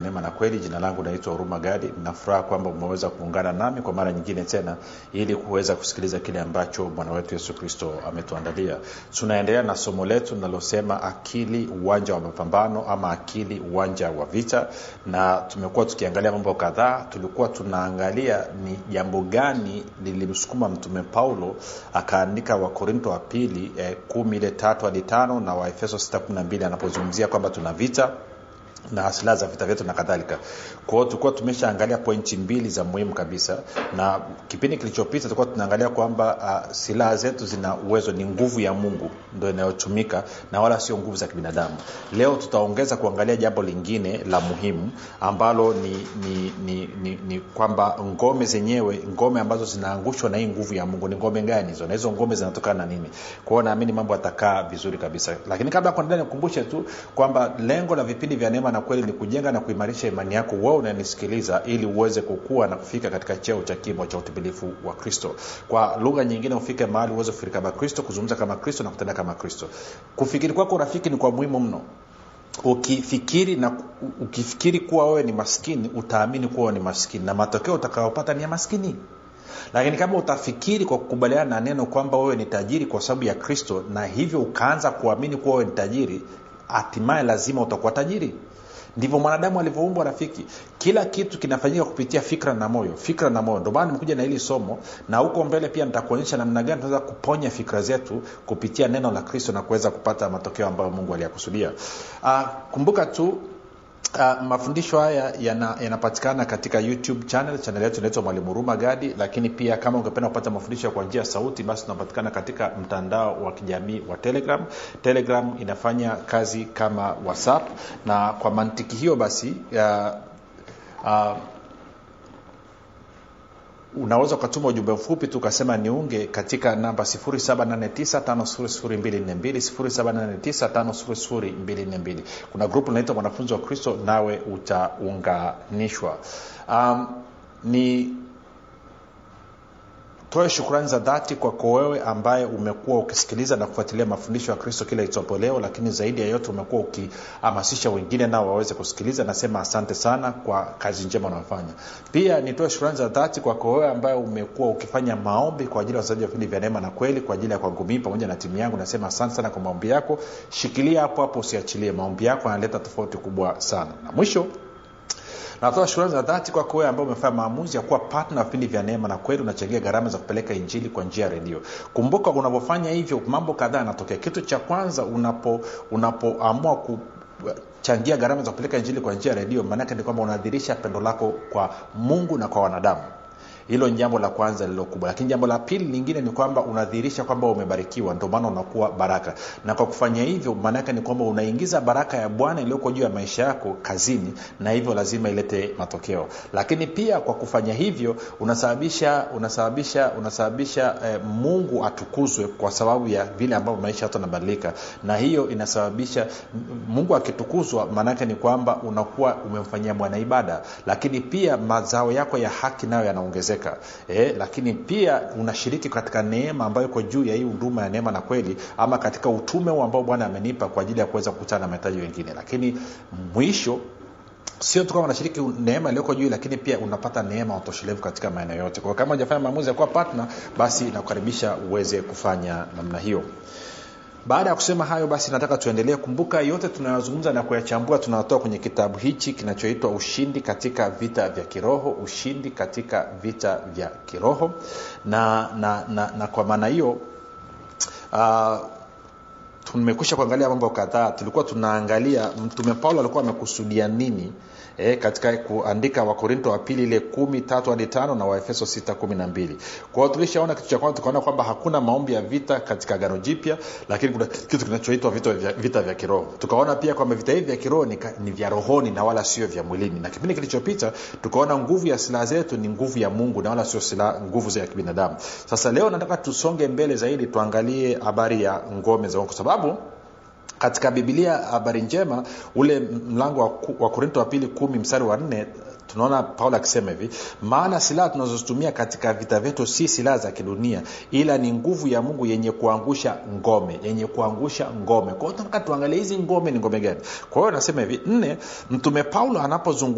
neema na kweli jina langu naitwa huruma gadi nafuraha kwamba umeweza kuungana nami kwa mara nyingine tena ili kuweza kusikiliza kile ambacho bwana wetu yesu kristo ametuandalia tunaendelea na somo letu linalosema akili uwanja wa mapambano ama akili uwanja wa vita na tumekuwa tukiangalia mambo kadhaa tulikuwa tunaangalia ni jambo gani lilimsukuma mtume paulo akaandika wakorinto wa pili eh, kumi ile tatu hadi tano na waefeso sita kumi na mbili anapozungumzia kwamba tuna vita na silaha za vita vyetu na kadhalika kwao tulikuwa tumeshaangalia pointi mbili za muhimu kabisa na kipindi kilichopita tulikuwa tunaangalia kwamba uh, silaha zetu zina uwezo ni nguvu ya mungu ndo inayotumika na wala sio nguvu za kibinadamu leo tutaongeza kuangalia jambo lingine la muhimu ambalo ni ni ni, ni, ni kwamba ngome zenyewe ngome ambazo zinaangushwa na hii nguvu ya mungu ni ngome gani hizo na hizo ngome zinatokana na nini kwao naamini mambo yatakaa vizuri kabisa lakini kabla ya kuendelea nikumbushe tu kwamba lengo la vipindi vya neema na kweli ni kujenga na kuimarisha imani yako wewe unanisikiliza ili uweze kukua na kufika katika cheo cha kimo cha utimilifu wa kristo kwa lugha nyingine ufike mahali uweze kufikiri kama kristo kuzungumza kama kristo na kutenda kama kristo kufikiri kwako rafiki ni kwa muhimu mno ukifikiri na ukifikiri kuwa wewe ni maskini utaamini kuwa wewe ni maskini na matokeo utakayopata ni ya maskini lakini kama utafikiri kwa kukubaliana na neno kwamba wewe ni tajiri kwa sababu ya kristo na hivyo ukaanza kuamini kuwa wewe ni tajiri hatimaye lazima utakuwa tajiri ndivyo mwanadamu alivyoumbwa rafiki kila kitu kinafanyika kupitia fikra na moyo fikra na moyo ndio maana nimekuja na hili somo na huko mbele pia nitakuonyesha namna gani tunaweza kuponya fikra zetu kupitia neno la kristo na kuweza kupata matokeo ambayo mungu aliyakusudia uh, kumbuka tu Uh, mafundisho haya yanapatikana yana katika youtube channel channel yetu inaitwa mwalimu huruma gadi lakini pia kama ungependa kupata mafundisho kwa njia ya sauti basi tunapatikana katika mtandao wa kijamii wa telegram telegram inafanya kazi kama whatsapp na kwa mantiki hiyo basi uh, uh, unaweza ukatuma ujumbe mfupi tu ukasema niunge katika namba 7895242 kuna grupu linaitwa mwanafunzi wa kristo nawe utaunganishwa um, ni toe shukrani za dhati kwako wewe ambaye umekuwa ukisikiliza na kufuatilia mafundisho ya kristo kila itwapo leo lakini zaidi ya yote umekuwa ukihamasisha wengine nao waweze kusikiliza nasema asante sana kwa kazi njema unaofanya pia nitoe shukrani za dhati kwako wewe ambaye umekuwa ukifanya maombi kwa ajili ya wasaji wa vipindi vya neema na kweli kwa ajili ya kwangu mii pamoja na timu yangu nasema asante sana kwa maombi yako shikilia hapo hapo usiachilie maombi yako yanaleta tofauti kubwa sana na mwisho natoa shukrani za dhati kwako wewe ambao umefanya maamuzi ya kuwa patna vipindi vya neema na kweli unachangia gharama za kupeleka injili kwa njia ya redio kumbuka unavyofanya hivyo mambo kadhaa yanatokea kitu cha kwanza unapo unapoamua ku changia gharama za kupeleka injili kwa njia ya redio maanake ni kwamba unadhirisha pendo lako kwa mungu na kwa wanadamu hilo ni jambo la kwanza lililo kubwa lakini jambo la pili lingine ni kwamba unadhihirisha kwamba umebarikiwa ndio maana unakuwa baraka na kwa kufanya hivyo maanaake ni kwamba unaingiza baraka ya bwana iliyoko juu ya maisha yako kazini na hivyo lazima ilete matokeo lakini pia kwa kufanya hivyo unasababisha unasababisha unasababisha eh, mungu atukuzwe kwa sababu ya vile ambavyo maisha yatu yanabadilika na hiyo inasababisha mungu akitukuzwa maanaake ni kwamba unakuwa umemfanyia bwana ibada lakini pia mazao yako ya haki nayo yanaongezeka kuongezeka eh, lakini pia unashiriki katika neema ambayo iko juu ya hii huduma ya neema na kweli ama katika utume huu ambao bwana amenipa kwa ajili ya kuweza kukutana na mahitaji wengine lakini mwisho sio tu kama unashiriki neema iliyoko juu lakini pia unapata neema utoshelevu katika maeneo yote kwao kama ujafanya maamuzi ya kuwa partner basi nakukaribisha uweze kufanya namna hiyo baada ya kusema hayo basi nataka tuendelee kumbuka yote tunayozungumza na kuyachambua tunatoa kwenye kitabu hichi kinachoitwa ushindi katika vita vya kiroho ushindi katika vita vya kiroho na na, na, na kwa maana hiyo uh, tumekwisha kuangalia mambo kadhaa tulikuwa tunaangalia mtume paulo alikuwa amekusudia nini e, katika kuandika wakorinto wa pili ile kumi tatu hadi tano na waefeso sita kumi na mbili kwa hiyo tulishaona kitu cha kwanza tukaona kwamba hakuna maombi ya vita katika gano jipya lakini kuna kitu kinachoitwa vita vya, vita vya kiroho tukaona pia kwamba vita hivi vya kiroho ni, ni vya rohoni na wala sio vya mwilini na kipindi kilichopita tukaona nguvu ya silaha zetu ni nguvu ya mungu na wala sio silaha nguvu za kibinadamu sasa leo nataka tusonge mbele zaidi tuangalie habari ya ngome za kwa sababu katika bibilia habari njema ule mlango wa, wa korinto wa pili kumi mstari wa nne tunaona paulo akisema hivi maana silaha tunazozitumia katika vita vyetu si silaha za kidunia ila ni nguvu ya mungu yenye kuangusha ngome yenye kuangusha ngome kwa hiyo tunataka tuangalie hizi ngome ni ngome gani kwa hiyo anasema hivi nne mtume paulo anapozungumza